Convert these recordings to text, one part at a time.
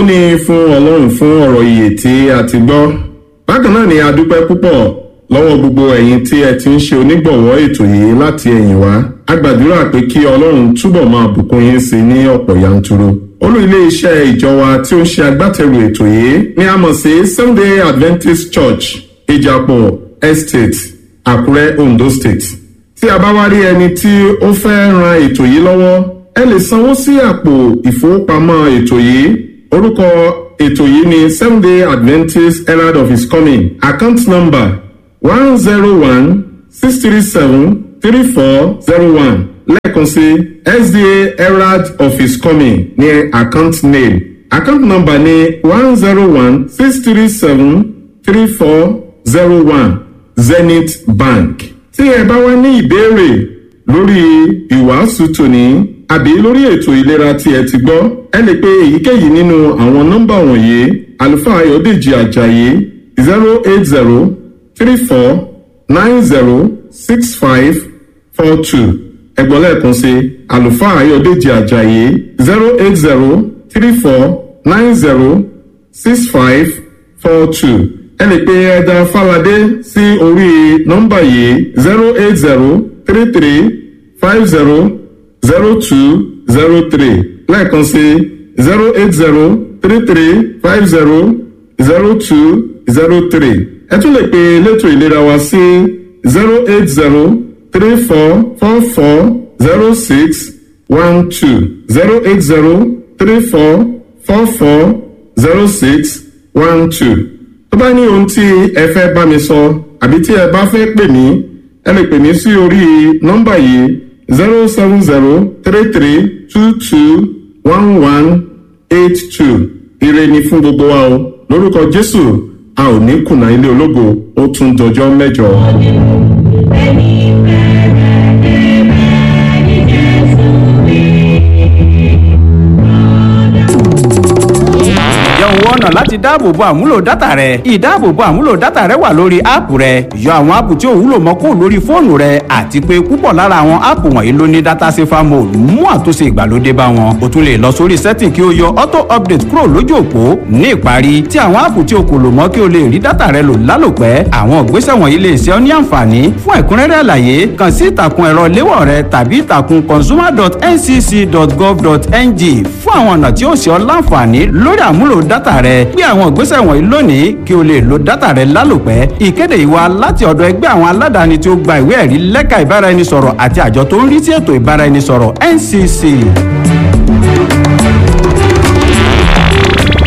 ni fún ọlọ́run fún ọ̀rọ̀ ìyè tí a ti gbọ́ bákan náà ni a dúpẹ́ púpọ̀ lọ́wọ́ gbogbo ẹ̀yin tí ẹ ti ń ṣe onígbọ̀wọ́ ètò yìí láti ẹ̀yìn wá a gbàdúrà pé kí ọlọ́run túbọ̀ máa bùkún yín sí ní ọ̀pọ̀ yanturu olú ilé iṣẹ́ ìjọ wa tí ó ń ṣe agbátẹrù ètò yìí ni a mọ̀ sí sunday adventist church ìjàpọ̀ estate àkúrẹ́ ondo state tí a bá wá rí ẹni tí ó fẹ́ ran ètò yìí lọ́wọ́ ẹ lè sanwó sí àpò ìfowópamọ́ ètò yìí orúkọ ètò yìí ni seven day adventist herald of his coming account number one zero one six three seven three four zero one lẹ́ẹ̀kan sí sda herald of his coming ní account name account number ni one zero one six three seven three four zero one zenith bank tí ẹ bá wá ní ìbéèrè lórí ìwàásù tòní àbí lórí ètò ìlera tí ẹ ti gbọ́ ẹ lè pe èyíkéyìí nínú àwọn nọ́mbà wọ̀nyí àlùfáà ayọ̀dèjì ajayi zero eight zero three four nine zero six five four two ẹgbọ́n lẹ́ẹ̀kan sí àlùfáà ayọ̀dèjì ajayi zero eight zero three four nine zero six five four two ẹ lè pe ẹja fàlàdé sí orí nọ́mbà yìí zero eight zero three three five zero zero two zero three lẹ́ẹ̀kan sí zero eight zero three three five zero zero two zero three ẹ tún lè pe elétò ìlera wa sí zero eight zero three four four four zero six one two zero eight zero three four four four zero six one two tó bá ní ohun tí ẹ fẹ́ bá mi sọ àbí tí ẹ bá fẹ́ pè mí ẹ lè pè mí sí orí nọ́mbà yìí zero seven zero three three two two one one eight two ire ni fún gbogbo wa o lórúkọ jésù a ò ní kùnà ilé ológo ó tún dọjọ́ mẹ́jọ. ẹni bẹ̀rẹ̀ débẹ̀ ní jésù ǹjẹ́ òun wọ́nà láti dáàbòbo àmúlò dátà rẹ ìdáàbòbo àmúlò dátà rẹ wà lórí áàpù rẹ yọ àwọn áàpù tí ò wúlò mọ́ kó lórí fóònù rẹ àti pé púpọ̀ lára àwọn áàpù wọ̀nyí ló ní dátà safer mode mú àtúnṣe ìgbàlódé bá wọn o tún lè lọ sórí setting kí o yọ auto update kúrò lójú òpó ní ìparí tí àwọn áàpù tí o kò lò mọ́ kí o lè rí dátà rẹ lò lálòpẹ́ àwọn ìgbésẹ̀ wọ̀nyí lè ṣe ọ́ ní àǹfààní fún ẹ̀kúnrẹ́rẹ́ àlàyé kàn sí ìtàkùn ẹ̀rọ léwọ̀ rẹ tàbí ìtàkùn consumer.ncc.gov.ng fún àwọn ọ̀nà tí ó ṣe ọ́ láǹfààní lórí àmúlò dátà rẹ gbé àwọn ìgbésẹ̀ wọ̀nyí lónìí kí o lè lo dátà rẹ lálòpẹ́ ìkéde ìwà láti ọ̀dọ̀ ẹgbẹ́ àwọn aládàáni tí ó gba ìwé ẹ̀rí lẹ́ka ìbáraẹnisọ̀rọ̀ àti àjọ tó ń rí sí ètò ìbáraẹnisọ̀rọ̀ ncc.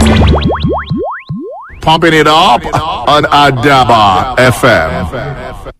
Pumping it up on Adaba FM.